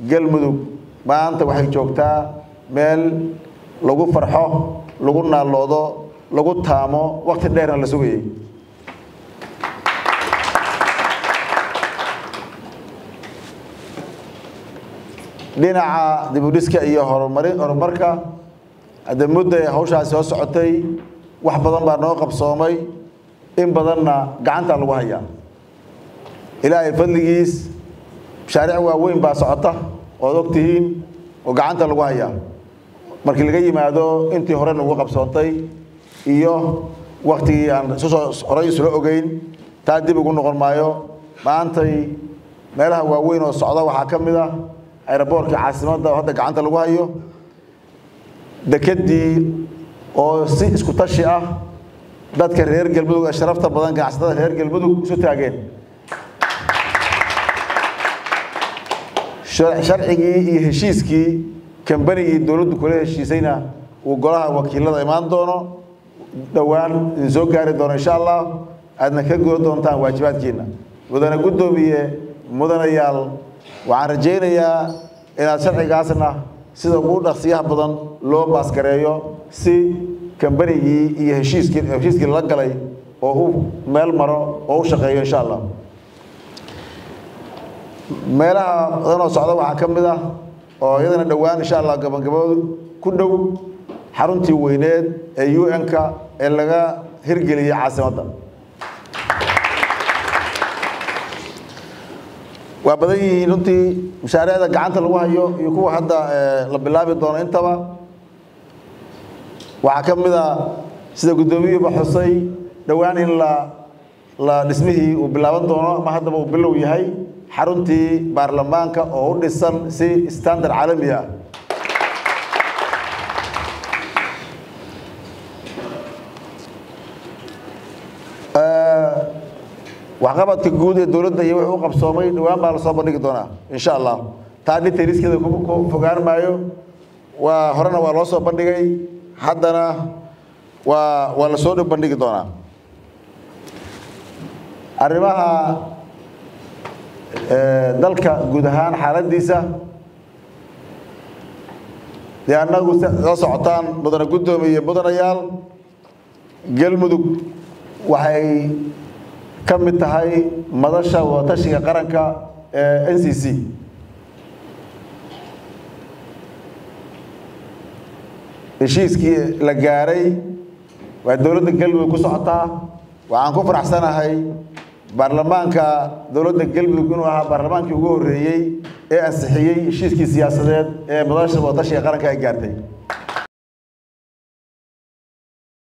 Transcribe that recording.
galmudug maanta waxay joogtaa meel lagu farxo lagu naalloodo lagu taamo wakti dheerna la sugayay dhinaca dibudhiska iyo horumari horumarka hadda mudda ee hawshaasi soo socotay wax badan baa noo qabsoomay in badanna gacantaa lagu hayaa ilaahay fadligiis mashaariic waaweyn baa socota ood og tihiin oo gacanta lagu hayaa markii laga yimaado intii hore nagu qabsoontay iyo waktigii aan isusoo horay isula ogeyn taa dib ugu noqon maayo maantay meelaha waaweyn oo socda waxaa ka mid ah aeroboortkii caasimadda oo hadda gacanta lagu hayo dekedii oo si isku tashi ah dadka reer galmudug ee sharafta badan ganacsatada reer galmudug isu taageen sharcigii iyo heshiiskii kambanigii dowladdu kula heshiisayna uu golaha wakiilada imaan doono dhowaan idin soo gaari doono insha allah aadna ka guda doontaan waajibaadkiina mudane guddoomiye mudanayaal waxaan rajaynayaa inaad sharcigaasna sida ugu dhaqsiyaha badan loo baasgareeyo si kambanigii iyo heshiiskii heshiiskii lala galay oo u meel maro oo u shaqeeyo insha allah meelaha badanoo socda waxaa ka mid ah oo iyadana dhowaan insha allah gabagaboodu ku dhow xaruntii weyneed ee u n-ka ee laga hirgeliyey caasimadda waa badan yihiin runtii mashaariicda gacanta lagu hayo iyo kuwa hadda la bilaabi doono intaba waxaa ka mid a sida guddoomiyuuba xusay dhowaan in la la dhismihii uu bilaaban doono ama haddaba uu bilow yahay xaruntii baarlamaanka oo u dhisan si standard caalami ah waxqabadka guud ee dowladda iyo wixii u qabsoomay dhowaan baa lasoo bandhigi doonaa insha allah taa dhintayriskeeda ku fogaan maayo waa horena waa loo soo bandhigay haddana waa waa lasoo dhow bandhigi doonaa arrimaha dalka guud ahaan xaaladiisa dee annagu la socotaan mudane guddoomiye iyo mudanayaal galmudug waxay ka mid tahay madasha wadatashiga qaranka ee n c c heshiiskii la gaaray waa dowladda galmudug ku socotaa waxaan ku faraxsanahay baarlamaanka dowladda galmudug inuu ahaa baarlamaankii ugu horreeyey ee ansixiyey heshiiskii siyaasadeed ee madasha wadatashiga qaranka ay gaartay